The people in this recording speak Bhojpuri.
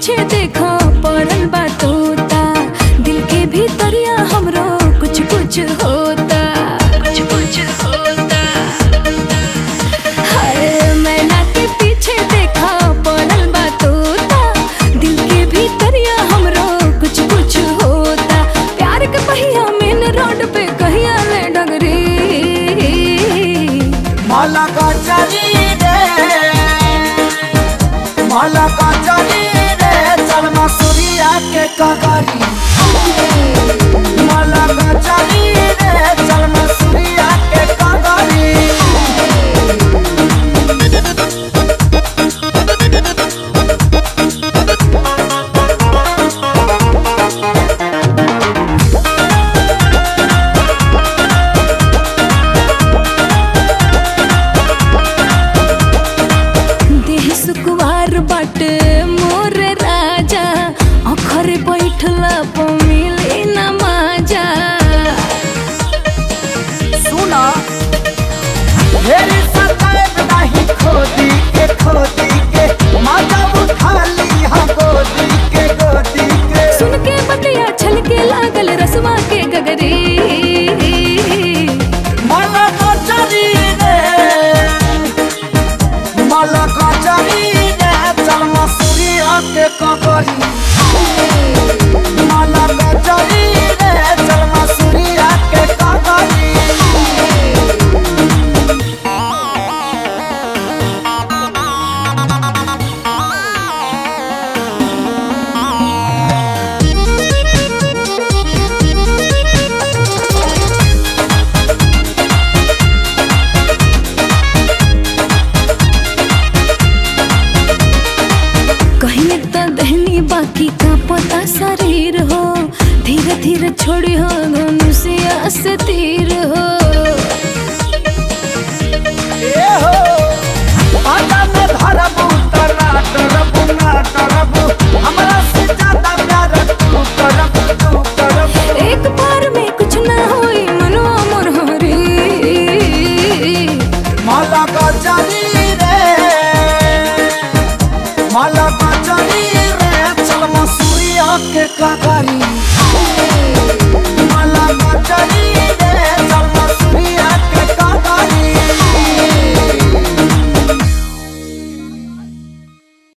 पीछे देखो पड़ल बा तोता दिल के भीतरिया हमरो कुछ कुछ होता कुछ कुछ होता हाय मैना के पीछे देखो पड़ल बा तोता दिल के भीतरिया हमरो कुछ कुछ होता प्यार के पहिया मेन रोड पे कहिया ले डगरी माला का चली रे माला का चली रे चल मसूरिया के कगरी माला का चली रे चल मसूरिया के कगरी देह सुकुवार बाटे मोर राजा अखर बैठला प मिले न माजा सुना ढेरी सताएब नहीं खोदी के खोदी के माता उठा ली हम गोदी के गोदी के सुन के बतिया छलके लागल रसवा के गगरी माला का चली रे माला का चली रे चल मसूरिया के ककरी माला का चली रे चल मसूरिया के ककरी कहीं तो दहनी बाकी का पता शरीर हो धीरे धीरे छोड़ी हो